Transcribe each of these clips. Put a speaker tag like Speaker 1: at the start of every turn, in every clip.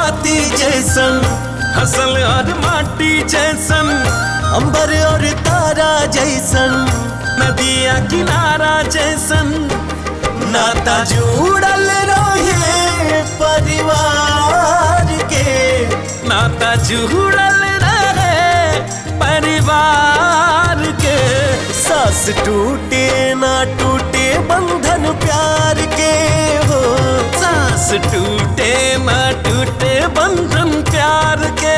Speaker 1: बाती जैसन
Speaker 2: हसल और माटी जैसन
Speaker 1: अंबर और तारा जैसन
Speaker 2: नदिया किनारा जैसन
Speaker 1: नाता जुड़ल रहे परिवार के
Speaker 2: नाता जुड़ल रहे परिवार के
Speaker 1: सास टूटे ना टूटे बंधन प्यार के हो
Speaker 2: सांस टूटे ना टूटे बंधन प्यार के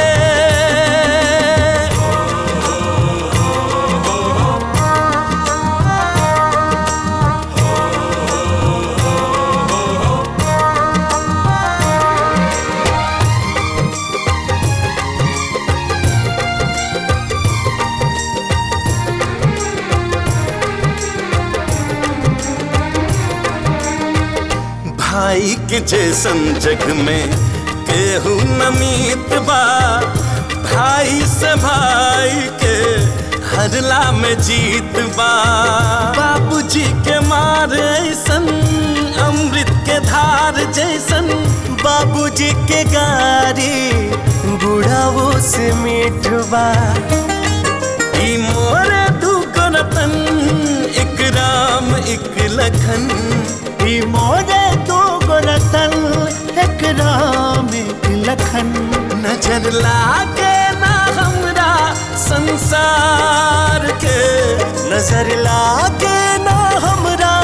Speaker 2: भाई के जैसन जग में केहू नमीत बा भाई से भाई के हरला में जीत बा बाबूजी के मार ऐसन अमृत के धार जैसन
Speaker 1: बाबूजी के गारी बुढ़ावो से मीठवा
Speaker 2: ई मोरे दू रतन एक राम एक लखन
Speaker 1: ई मोरे दो गोरतन एक राम एक लखन
Speaker 2: नजर लागे ना हमरा संसार के
Speaker 1: नजर लागे ना हमरा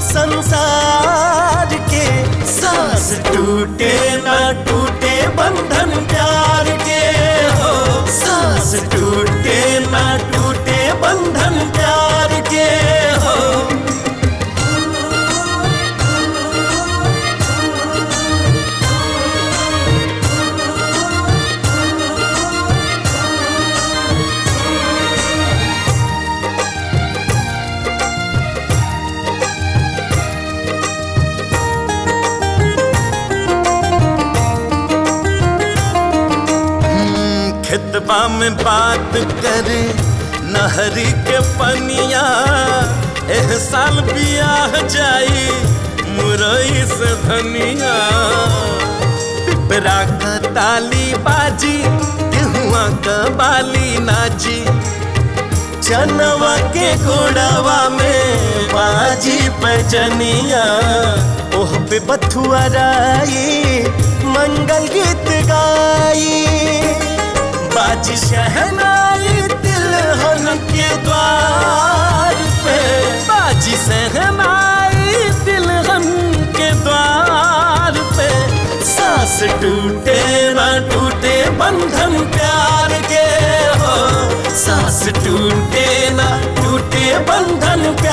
Speaker 1: संसार के सांस टूटे ना टूटे बंधन प्यार के हो सांस टूटे ना टूटे बंधन प्यार के हो
Speaker 2: खेतबा में बात करे नहरी के पनिया एह साल बियाह जाई मुरई से धनिया पिपरा का ताली बाजी गेहुआ का बाली नाची
Speaker 1: चनवा के घोड़ावा में बाजी पैजनिया ओह पे बथुआ राई मंगल गीत गाई बाजी शहनाई तिलहन के द्वार पे
Speaker 2: बाजी सहनाई तिलहन के द्वार पे
Speaker 1: सांस टूटे ना टूटे बंधन प्यार के हो सांस टूटे ना टूटे बंधन प्यार